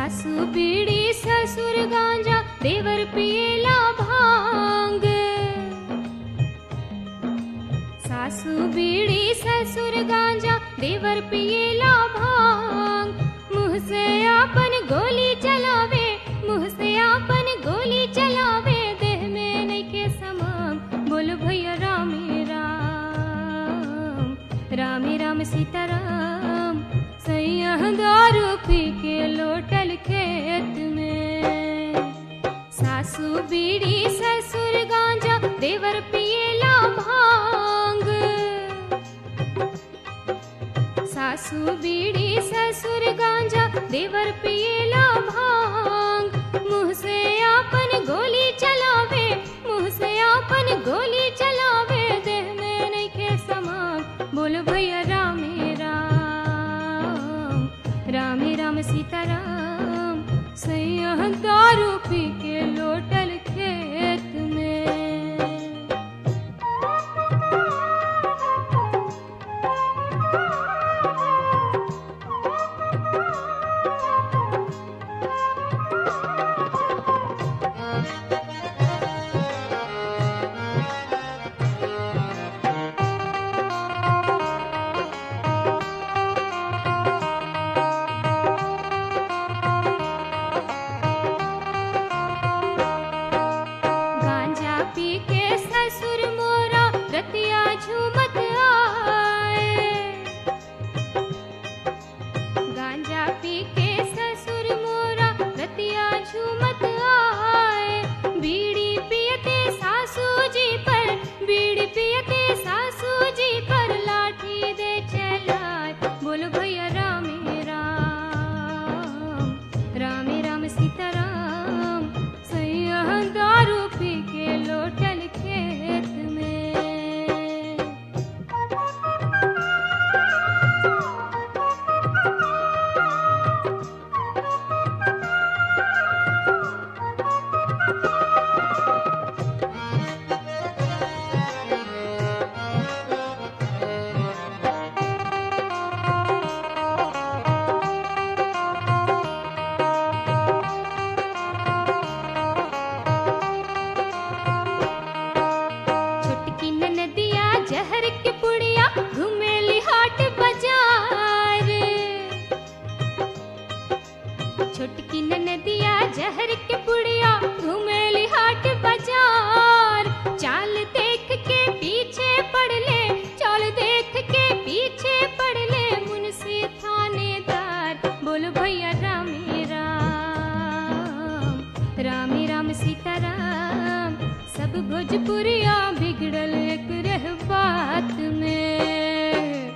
सासू बीड़ी ससुर गांजा देवर पिएला भांग सासू बीड़ी ससुर गांजा देवर पिएला भांग मुंह से आपन गोली चलावे मुंह से आपन गोली चलावे देह में नइखे समान बोल भैया रामे राम रामे राम सीताराम सैया दारू पी के लोटल खेत में सासू बीड़ी ससुर गांजा देवर पिएला भांग सासू बीड़ी ससुर गांजा देवर पिएला भांग मुंह से आपन गोली चलावे मुंह से आपन गोली चलावे देह में नइखे समान बोल भैया रामे राम रामे राम सीताराम सैया दारू पी के लोटल खेत में गांजा पी के ससुर मोरा रतिया झूमत आए गांजा पी के ससुर मोरा रतिया झूमत आए बीड़ी पियते सासू जी पर बीड़ी पियते सासू जी पर लाठी दे चलाए बोल भैया रामे राम रामे राम सीताराम सैया दारू पी के लोटल खेत में छोटकी नदिया जहर के पुड़िया घुमेली हाट बाजार छोटकी नदिया जहर के पुड़िया घुमेली हाट बाजार चाल देख के पीछे पड़ ले चाल देख के पीछे पड़ ले मुंशी थानेदार बोल भैया रामे राम रामे राम सीताराम सब भोजपुरिया बिगड़ल एक रह बात में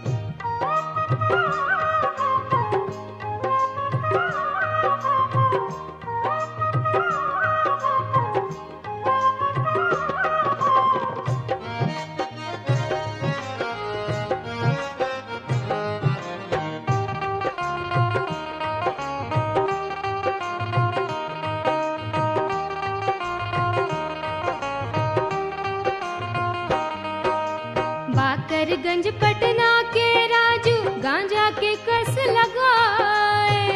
बाकरगंज पटना के राजू गांजा के कस लगाए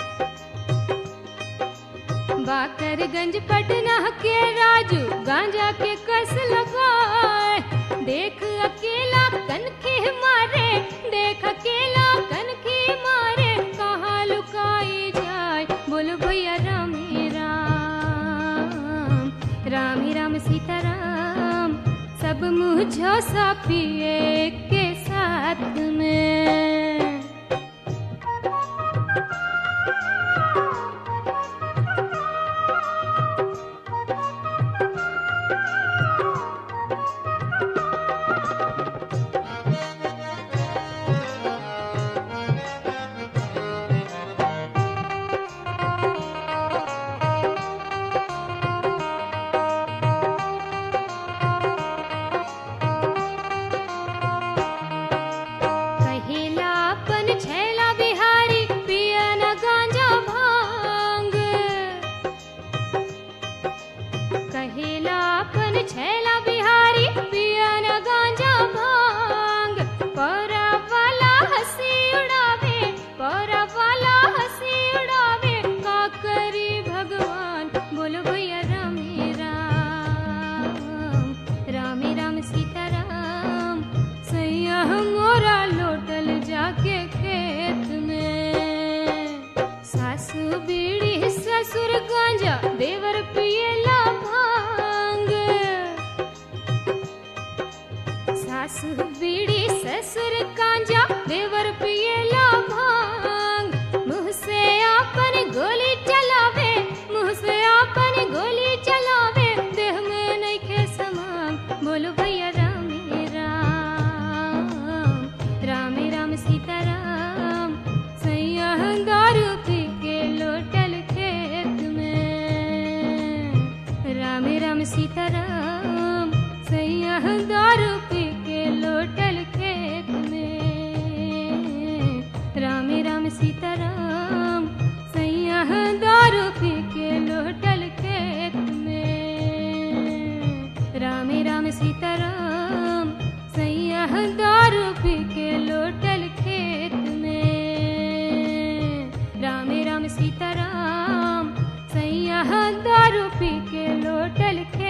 बाकरगंज पटना के राजू गांजा के कस लगाए देख अकेला कनखी मारे देख अकेला कनखी मारे कहाँ लुकाई जाए बोलो भैया रामे राम रामे राम सीताराम सब मुँह झोसा पिए के साथ में सासु बीड़ी ससुर कांजा देवर पिएला भांग मुंह से आपन गोली चलावे मुंह से आपन गोली चलावे देह में नइखे समान बोलो भैया राम राम राम राम सीताराम सैया दारू पी के लोटल खेत में राम राम सीताराम सैया दारू पी के लोटल खेत में राम राम सीताराम सैया दारू पी के लोटल खेत में राम राम सीताराम सैया दारू पी के लोटल खेत में राम राम सीताराम सैया दारू पी के लोटल खेत